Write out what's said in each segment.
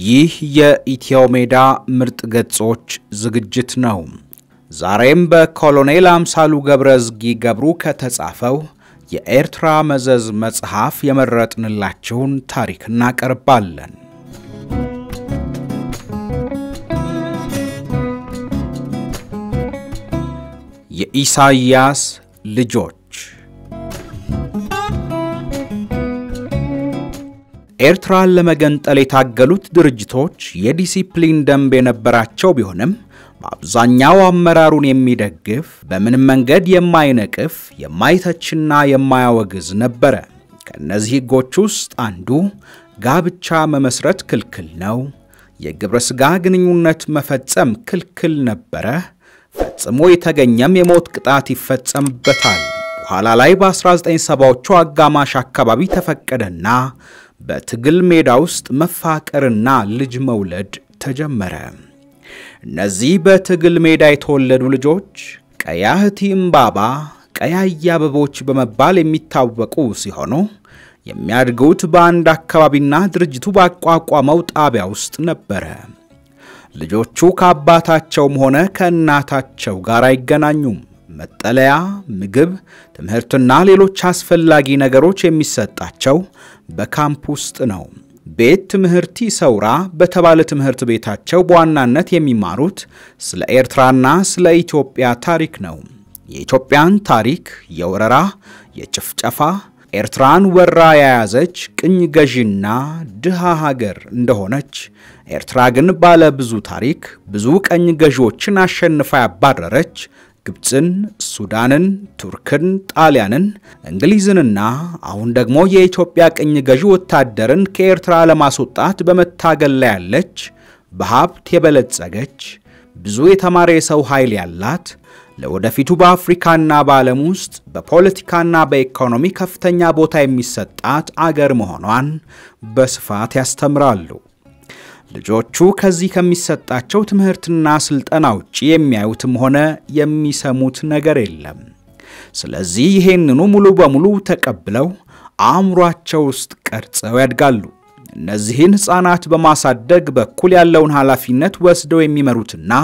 ይህ የኢትዮ ሜዳ ምርጥ ገጾች ዝግጅት ነው። ዛሬም በኮሎኔል አምሳሉ ገብረ ዝጊ ገብሩ ከተጻፈው የኤርትራ መዘዝ መጽሐፍ የመረጥንላችሁን ታሪክ እናቀርባለን። የኢሳይያስ ልጆች ኤርትራን ለመገንጠል የታገሉት ድርጅቶች የዲሲፕሊን ደንብ የነበራቸው ቢሆንም በአብዛኛው አመራሩን የሚደግፍ በምንም መንገድ የማይነቅፍ የማይተችና የማያወግዝ ነበረ። ከእነዚህ ሕጎች ውስጥ አንዱ ጋብቻ መመስረት ክልክል ነው፣ የግብረ ሥጋ ግንኙነት መፈጸም ክልክል ነበረ፣ ፈጽሞ የተገኘም የሞት ቅጣት ይፈጸምበታል። በኋላ ላይ በ1970ዎቹ አጋማሽ አካባቢ ተፈቀደና በትግል ሜዳ ውስጥ መፋቀርና ልጅ መውለድ ተጀመረ። እነዚህ በትግል ሜዳ የተወለዱ ልጆች ቀያህቲ እምባባ፣ ቀያይ አበቦች በመባል የሚታወቁ ሲሆኑ የሚያድጉት በአንድ አካባቢና ድርጅቱ ባቋቋመው ጣቢያ ውስጥ ነበረ። ልጆቹ ከአባታቸውም ሆነ ከእናታቸው ጋር አይገናኙም። መጠለያ፣ ምግብ፣ ትምህርትና ሌሎች አስፈላጊ ነገሮች የሚሰጣቸው በካምፕ ውስጥ ነው። ቤት ትምህርቲ ሰውራ በተባለ ትምህርት ቤታቸው በዋናነት የሚማሩት ስለ ኤርትራና ስለ ኢትዮጵያ ታሪክ ነው። የኢትዮጵያን ታሪክ፣ የወረራ፣ የጭፍጨፋ ኤርትራን ወራ የያዘች ቅኝ ገዢና ድሃ ሀገር እንደሆነች ኤርትራ ግን ባለ ብዙ ታሪክ ብዙ ቀኝ ገዢዎችን አሸንፋ ያባረረች ግብፅን፣ ሱዳንን፣ ቱርክን፣ ጣሊያንን፣ እንግሊዝንና አሁን ደግሞ የኢትዮጵያ ቅኝ ገዢ ወታደርን ከኤርትራ ለማስወጣት በመታገል ላይ ያለች በሀብት የበለጸገች ብዙ የተማረ የሰው ኃይል ያላት ለወደፊቱ በአፍሪካና በዓለም ውስጥ በፖለቲካና በኢኮኖሚ ከፍተኛ ቦታ የሚሰጣት አገር መሆኗን በስፋት ያስተምራሉ። ልጆቹ ከዚህ ከሚሰጣቸው ትምህርትና ስልጠና ውጭ የሚያዩትም ሆነ የሚሰሙት ነገር የለም። ስለዚህ ይሄንኑ ሙሉ በሙሉ ተቀብለው አእምሯቸው ውስጥ ቀርጸው ያድጋሉ። እነዚህን ሕፃናት በማሳደግ በኩል ያለውን ኃላፊነት ወስደው የሚመሩትና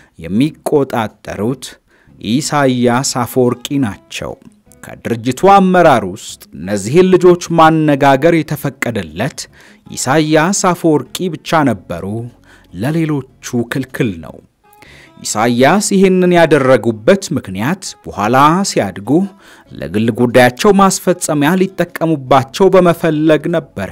የሚቆጣጠሩት ኢሳይያስ አፈወርቂ ናቸው። ከድርጅቱ አመራር ውስጥ እነዚህን ልጆች ማነጋገር የተፈቀደለት ኢሳይያስ አፈወርቂ ብቻ ነበሩ። ለሌሎቹ ክልክል ነው። ኢሳይያስ ይህንን ያደረጉበት ምክንያት በኋላ ሲያድጉ ለግል ጉዳያቸው ማስፈጸሚያ ሊጠቀሙባቸው በመፈለግ ነበረ።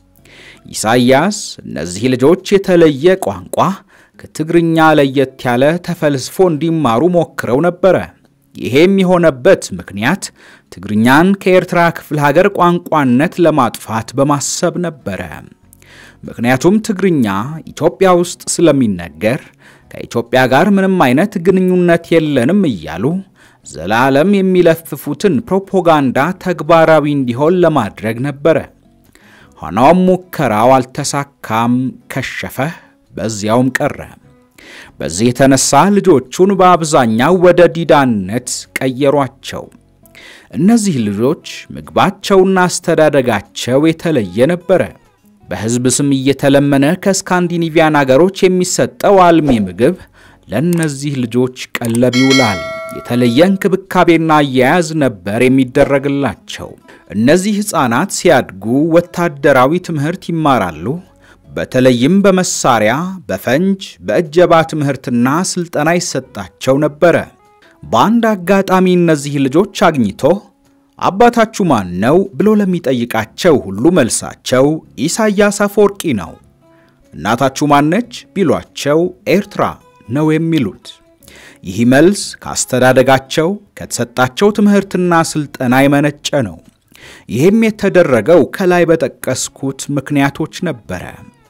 ኢሳይያስ እነዚህ ልጆች የተለየ ቋንቋ ከትግርኛ ለየት ያለ ተፈልስፎ እንዲማሩ ሞክረው ነበረ። ይሄም የሆነበት ምክንያት ትግርኛን ከኤርትራ ክፍለ ሀገር ቋንቋነት ለማጥፋት በማሰብ ነበረ። ምክንያቱም ትግርኛ ኢትዮጵያ ውስጥ ስለሚነገር ከኢትዮጵያ ጋር ምንም አይነት ግንኙነት የለንም እያሉ ዘላለም የሚለፍፉትን ፕሮፓጋንዳ ተግባራዊ እንዲሆን ለማድረግ ነበረ። ሆኖም ሙከራው አልተሳካም፣ ከሸፈ፣ በዚያውም ቀረ። በዚህ የተነሳ ልጆቹን በአብዛኛው ወደ ዲዳነት ቀየሯቸው። እነዚህ ልጆች ምግባቸውና አስተዳደጋቸው የተለየ ነበረ። በሕዝብ ስም እየተለመነ ከስካንዲኔቪያን አገሮች የሚሰጠው አልሚ ምግብ ለእነዚህ ልጆች ቀለብ ይውላል። የተለየ እንክብካቤና አያያዝ ነበር የሚደረግላቸው። እነዚህ ሕፃናት ሲያድጉ ወታደራዊ ትምህርት ይማራሉ። በተለይም በመሳሪያ፣ በፈንጅ፣ በእጀባ ትምህርትና ስልጠና ይሰጣቸው ነበረ። በአንድ አጋጣሚ እነዚህ ልጆች አግኝቶ አባታችሁ ማን ነው ብሎ ለሚጠይቃቸው ሁሉ መልሳቸው ኢሳይያስ አፈወርቂ ነው። እናታችሁ ማነች ቢሏቸው ኤርትራ ነው የሚሉት። ይህ መልስ ከአስተዳደጋቸው ከተሰጣቸው ትምህርትና ስልጠና የመነጨ ነው። ይህም የተደረገው ከላይ በጠቀስኩት ምክንያቶች ነበረ።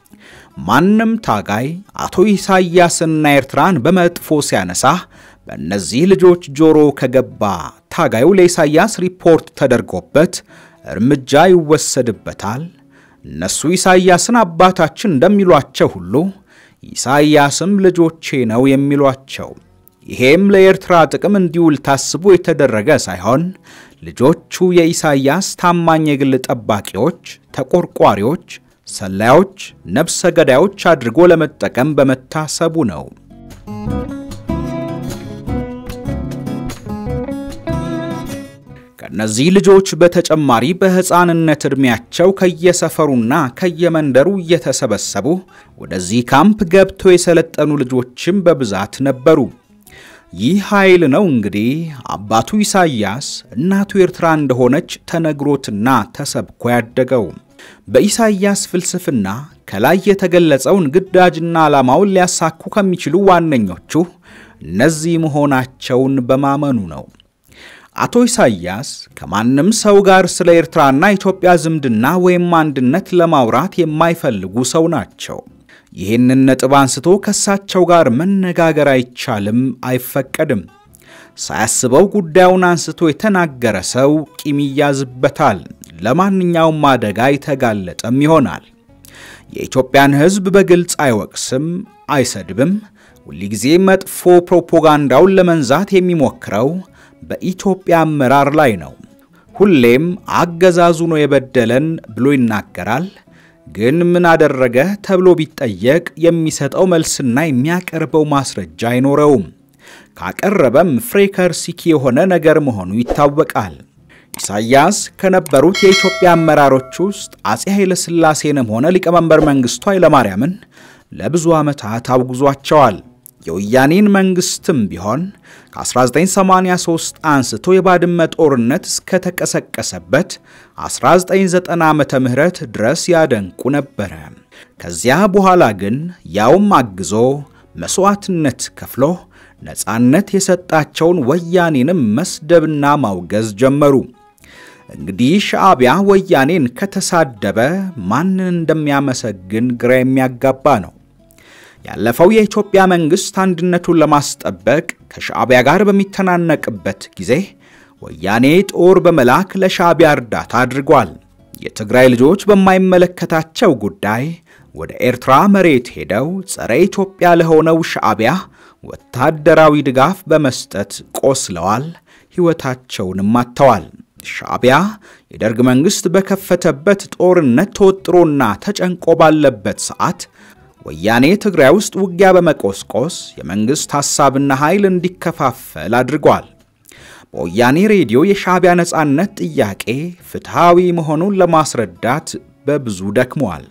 ማንም ታጋይ አቶ ኢሳይያስና ኤርትራን በመጥፎ ሲያነሳ በእነዚህ ልጆች ጆሮ ከገባ ታጋዩ ለኢሳይያስ ሪፖርት ተደርጎበት እርምጃ ይወሰድበታል። እነሱ ኢሳይያስን አባታችን እንደሚሏቸው ሁሉ ኢሳይያስም ልጆቼ ነው የሚሏቸው። ይሄም ለኤርትራ ጥቅም እንዲውል ታስቦ የተደረገ ሳይሆን ልጆቹ የኢሳይያስ ታማኝ የግል ጠባቂዎች፣ ተቆርቋሪዎች፣ ሰላዮች፣ ነፍሰ ገዳዮች አድርጎ ለመጠቀም በመታሰቡ ነው። ከእነዚህ ልጆች በተጨማሪ በሕፃንነት ዕድሜያቸው ከየሰፈሩና ከየመንደሩ እየተሰበሰቡ ወደዚህ ካምፕ ገብተው የሰለጠኑ ልጆችም በብዛት ነበሩ። ይህ ኃይል ነው እንግዲህ አባቱ ኢሳይያስ እናቱ ኤርትራ እንደሆነች ተነግሮትና ተሰብኮ ያደገው። በኢሳይያስ ፍልስፍና ከላይ የተገለጸውን ግዳጅና ዓላማውን ሊያሳኩ ከሚችሉ ዋነኞቹ እነዚህ መሆናቸውን በማመኑ ነው። አቶ ኢሳይያስ ከማንም ሰው ጋር ስለ ኤርትራና ኢትዮጵያ ዝምድና ወይም አንድነት ለማውራት የማይፈልጉ ሰው ናቸው። ይህንን ነጥብ አንስቶ ከእሳቸው ጋር መነጋገር አይቻልም፣ አይፈቀድም። ሳያስበው ጉዳዩን አንስቶ የተናገረ ሰው ቂም ይያዝበታል፣ ለማንኛውም አደጋ የተጋለጠም ይሆናል። የኢትዮጵያን ሕዝብ በግልጽ አይወቅስም፣ አይሰድብም። ሁልጊዜ መጥፎ ፕሮፓጋንዳውን ለመንዛት የሚሞክረው በኢትዮጵያ አመራር ላይ ነው። ሁሌም አገዛዙ ነው የበደለን ብሎ ይናገራል። ግን ምን አደረገ ተብሎ ቢጠየቅ የሚሰጠው መልስና የሚያቀርበው ማስረጃ አይኖረውም። ካቀረበም ፍሬከርሲኪ የሆነ ነገር መሆኑ ይታወቃል። ኢሳይያስ ከነበሩት የኢትዮጵያ አመራሮች ውስጥ አፄ ኃይለ ሥላሴንም ሆነ ሊቀመንበር መንግሥቱ ኃይለማርያምን ለብዙ ዓመታት አውግዟቸዋል። የወያኔን መንግሥትም ቢሆን ከ1983 አንስቶ የባድመ ጦርነት እስከተቀሰቀሰበት 1990 ዓመተ ምህረት ድረስ ያደንቁ ነበረ። ከዚያ በኋላ ግን ያውም አግዞ መሥዋዕትነት ከፍሎ ነፃነት የሰጣቸውን ወያኔንም መስደብና ማውገዝ ጀመሩ። እንግዲህ ሻዕቢያ ወያኔን ከተሳደበ ማንን እንደሚያመሰግን ግራ የሚያጋባ ነው። ያለፈው የኢትዮጵያ መንግሥት አንድነቱን ለማስጠበቅ ከሻዕቢያ ጋር በሚተናነቅበት ጊዜ ወያኔ ጦር በመላክ ለሻዕቢያ እርዳታ አድርጓል። የትግራይ ልጆች በማይመለከታቸው ጉዳይ ወደ ኤርትራ መሬት ሄደው ጸረ ኢትዮጵያ ለሆነው ሻዕቢያ ወታደራዊ ድጋፍ በመስጠት ቆስለዋል፣ ሕይወታቸውንም አጥተዋል። ሻዕቢያ የደርግ መንግሥት በከፈተበት ጦርነት ተወጥሮና ተጨንቆ ባለበት ሰዓት ወያኔ ትግራይ ውስጥ ውጊያ በመቆስቆስ የመንግሥት ሐሳብና ኃይል እንዲከፋፈል አድርጓል። በወያኔ ሬዲዮ የሻዕቢያ ነፃነት ጥያቄ ፍትሐዊ መሆኑን ለማስረዳት በብዙ ደክሟል።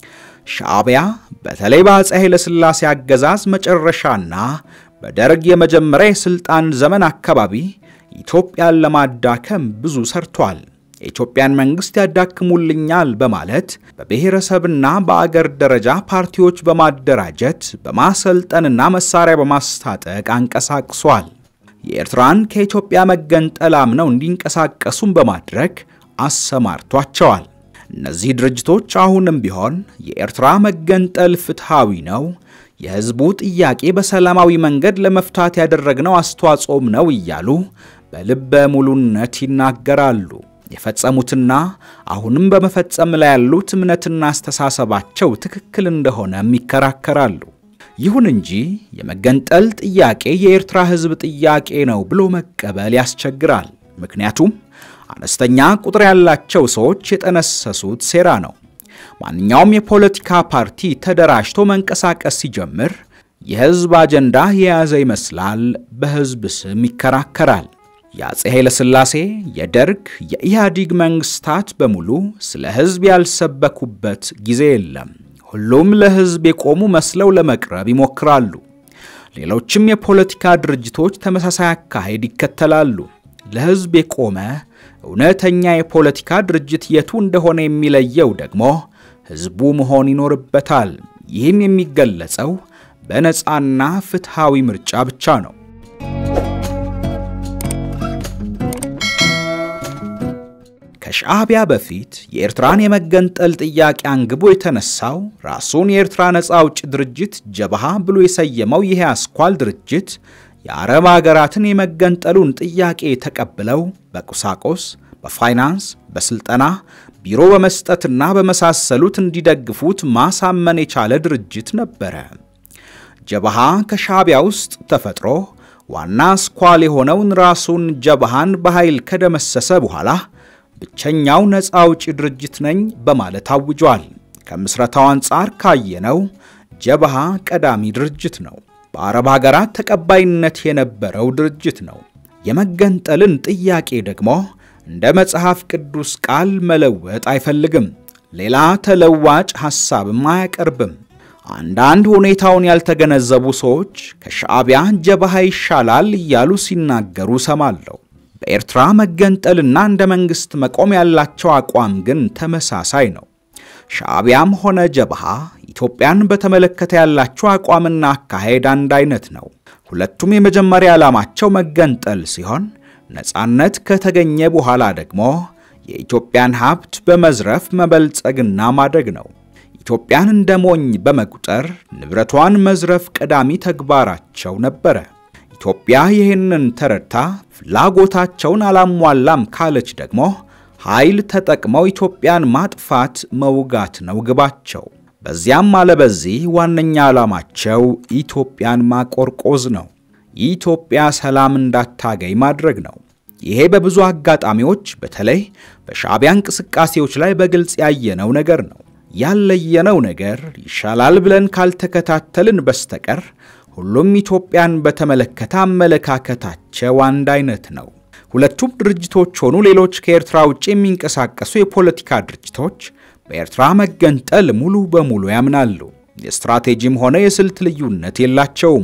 ሻዕቢያ በተለይ በአፄ ኃይለ ሥላሴ አገዛዝ መጨረሻና በደርግ የመጀመሪያ የሥልጣን ዘመን አካባቢ ኢትዮጵያን ለማዳከም ብዙ ሰርቷል። የኢትዮጵያን መንግሥት ያዳክሙልኛል በማለት በብሔረሰብና በአገር ደረጃ ፓርቲዎች በማደራጀት በማሰልጠንና መሳሪያ በማስታጠቅ አንቀሳቅሷል። የኤርትራን ከኢትዮጵያ መገንጠል አምነው እንዲንቀሳቀሱም በማድረግ አሰማርቷቸዋል። እነዚህ ድርጅቶች አሁንም ቢሆን የኤርትራ መገንጠል ፍትሐዊ ነው፣ የሕዝቡ ጥያቄ በሰላማዊ መንገድ ለመፍታት ያደረግነው አስተዋጽኦም ነው እያሉ በልበ ሙሉነት ይናገራሉ። የፈጸሙትና አሁንም በመፈጸም ላይ ያሉት እምነትና አስተሳሰባቸው ትክክል እንደሆነም ይከራከራሉ። ይሁን እንጂ የመገንጠል ጥያቄ የኤርትራ ሕዝብ ጥያቄ ነው ብሎ መቀበል ያስቸግራል። ምክንያቱም አነስተኛ ቁጥር ያላቸው ሰዎች የጠነሰሱት ሴራ ነው። ማንኛውም የፖለቲካ ፓርቲ ተደራጅቶ መንቀሳቀስ ሲጀምር የሕዝብ አጀንዳ የያዘ ይመስላል፣ በሕዝብ ስም ይከራከራል። የአፄ ኃይለ ሥላሴ የደርግ የኢህአዲግ መንግስታት በሙሉ ስለ ሕዝብ ያልሰበኩበት ጊዜ የለም። ሁሉም ለሕዝብ የቆሙ መስለው ለመቅረብ ይሞክራሉ። ሌሎችም የፖለቲካ ድርጅቶች ተመሳሳይ አካሄድ ይከተላሉ። ለሕዝብ የቆመ እውነተኛ የፖለቲካ ድርጅት የቱ እንደሆነ የሚለየው ደግሞ ሕዝቡ መሆን ይኖርበታል። ይህም የሚገለጸው በነፃና ፍትሐዊ ምርጫ ብቻ ነው። ከሻዕቢያ በፊት የኤርትራን የመገንጠል ጥያቄ አንግቦ የተነሳው ራሱን የኤርትራ ነፃ አውጪ ድርጅት ጀብሃ ብሎ የሰየመው ይሄ አስኳል ድርጅት የአረብ አገራትን የመገንጠሉን ጥያቄ ተቀብለው በቁሳቁስ፣ በፋይናንስ፣ በስልጠና ቢሮ በመስጠትና በመሳሰሉት እንዲደግፉት ማሳመን የቻለ ድርጅት ነበረ። ጀብሃ ከሻዕቢያ ውስጥ ተፈጥሮ ዋና አስኳል የሆነውን ራሱን ጀብሃን በኃይል ከደመሰሰ በኋላ ብቸኛው ነፃ አውጪ ድርጅት ነኝ በማለት አውጇል። ከምስረታው አንጻር ካየነው ጀብሃ ቀዳሚ ድርጅት ነው። በአረብ ሀገራት ተቀባይነት የነበረው ድርጅት ነው። የመገንጠልን ጥያቄ ደግሞ እንደ መጽሐፍ ቅዱስ ቃል መለወጥ አይፈልግም። ሌላ ተለዋጭ ሐሳብም አያቀርብም። አንዳንድ ሁኔታውን ያልተገነዘቡ ሰዎች ከሻዕቢያ ጀብሃ ይሻላል እያሉ ሲናገሩ ሰማለሁ። በኤርትራ መገንጠልና እንደ መንግሥት መቆም ያላቸው አቋም ግን ተመሳሳይ ነው። ሻዕቢያም ሆነ ጀብሃ ኢትዮጵያን በተመለከተ ያላቸው አቋምና አካሄድ አንድ አይነት ነው። ሁለቱም የመጀመሪያ ዓላማቸው መገንጠል ሲሆን ነፃነት ከተገኘ በኋላ ደግሞ የኢትዮጵያን ሀብት በመዝረፍ መበልጸግና ማደግ ነው። ኢትዮጵያን እንደ ሞኝ በመቁጠር ንብረቷን መዝረፍ ቀዳሚ ተግባራቸው ነበረ። ኢትዮጵያ ይህንን ተረድታ ፍላጎታቸውን አላሟላም ካለች ደግሞ ኃይል ተጠቅመው ኢትዮጵያን ማጥፋት መውጋት ነው ግባቸው። በዚያም አለበዚህ ዋነኛ ዓላማቸው ኢትዮጵያን ማቆርቆዝ ነው። ኢትዮጵያ ሰላም እንዳታገኝ ማድረግ ነው። ይሄ በብዙ አጋጣሚዎች በተለይ በሻዕቢያ እንቅስቃሴዎች ላይ በግልጽ ያየነው ነገር ነው። ያለየነው ነገር ይሻላል ብለን ካልተከታተልን በስተቀር ሁሉም ኢትዮጵያን በተመለከተ አመለካከታቸው አንድ አይነት ነው። ሁለቱም ድርጅቶች ሆኑ ሌሎች ከኤርትራ ውጭ የሚንቀሳቀሱ የፖለቲካ ድርጅቶች በኤርትራ መገንጠል ሙሉ በሙሉ ያምናሉ። የስትራቴጂም ሆነ የስልት ልዩነት የላቸውም።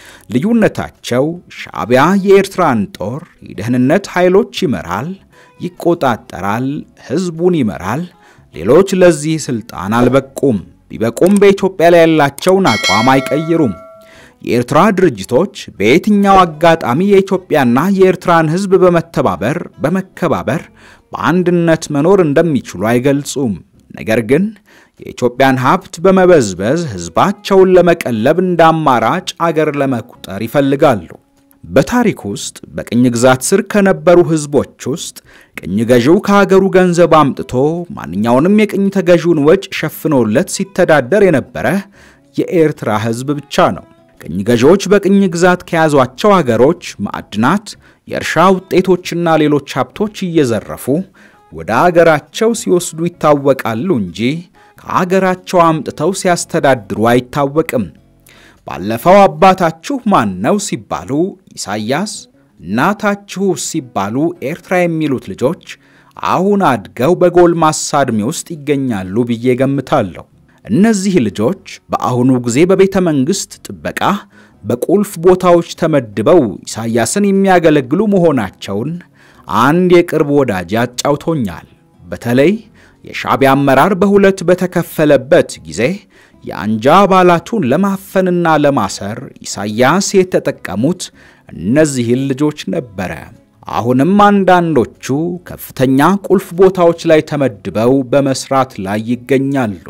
ልዩነታቸው ሻዕቢያ የኤርትራን ጦር የደህንነት ኃይሎች ይመራል፣ ይቆጣጠራል፣ ሕዝቡን ይመራል። ሌሎች ለዚህ ስልጣን አልበቁም። ቢበቁም በኢትዮጵያ ላይ ያላቸውን አቋም አይቀይሩም። የኤርትራ ድርጅቶች በየትኛው አጋጣሚ የኢትዮጵያና የኤርትራን ሕዝብ በመተባበር በመከባበር በአንድነት መኖር እንደሚችሉ አይገልጹም። ነገር ግን የኢትዮጵያን ሀብት በመበዝበዝ ሕዝባቸውን ለመቀለብ እንደ አማራጭ አገር ለመቁጠር ይፈልጋሉ። በታሪክ ውስጥ በቅኝ ግዛት ስር ከነበሩ ሕዝቦች ውስጥ ቅኝ ገዢው ከሀገሩ ገንዘብ አምጥቶ ማንኛውንም የቅኝ ተገዢውን ወጪ ሸፍኖለት ሲተዳደር የነበረ የኤርትራ ሕዝብ ብቻ ነው። ቅኝ ገዢዎች በቅኝ ግዛት ከያዟቸው አገሮች ማዕድናት፣ የእርሻ ውጤቶችና ሌሎች ሀብቶች እየዘረፉ ወደ አገራቸው ሲወስዱ ይታወቃሉ እንጂ ከአገራቸው አምጥተው ሲያስተዳድሩ አይታወቅም። ባለፈው አባታችሁ ማን ነው ሲባሉ ኢሳያስ፣ እናታችሁ ሲባሉ ኤርትራ የሚሉት ልጆች አሁን አድገው በጎልማሳ ዕድሜ ውስጥ ይገኛሉ ብዬ ገምታለሁ። እነዚህ ልጆች በአሁኑ ጊዜ በቤተ መንግሥት ጥበቃ በቁልፍ ቦታዎች ተመድበው ኢሳያስን የሚያገለግሉ መሆናቸውን አንድ የቅርብ ወዳጅ አጫውቶኛል። በተለይ የሻዕቢያ አመራር በሁለት በተከፈለበት ጊዜ የአንጃ አባላቱን ለማፈንና ለማሰር ኢሳያስ የተጠቀሙት እነዚህን ልጆች ነበረ። አሁንም አንዳንዶቹ ከፍተኛ ቁልፍ ቦታዎች ላይ ተመድበው በመስራት ላይ ይገኛሉ።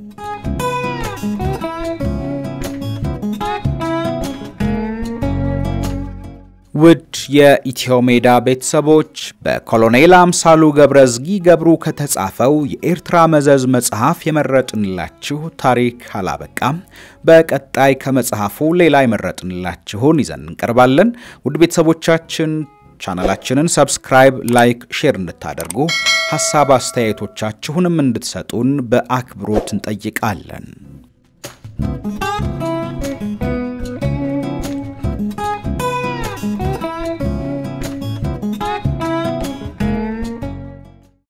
ውድ የኢትዮ ሜዳ ቤተሰቦች በኮሎኔል አምሳሉ ገብረዝጊ ገብሩ ከተጻፈው የኤርትራ መዘዝ መጽሐፍ የመረጥንላችሁ ታሪክ አላበቃም። በቀጣይ ከመጽሐፉ ሌላ የመረጥንላችሁን ይዘን እንቀርባለን። ውድ ቤተሰቦቻችን ቻናላችንን ሰብስክራይብ፣ ላይክ፣ ሼር እንድታደርጉ ሐሳብ አስተያየቶቻችሁንም እንድትሰጡን በአክብሮት እንጠይቃለን።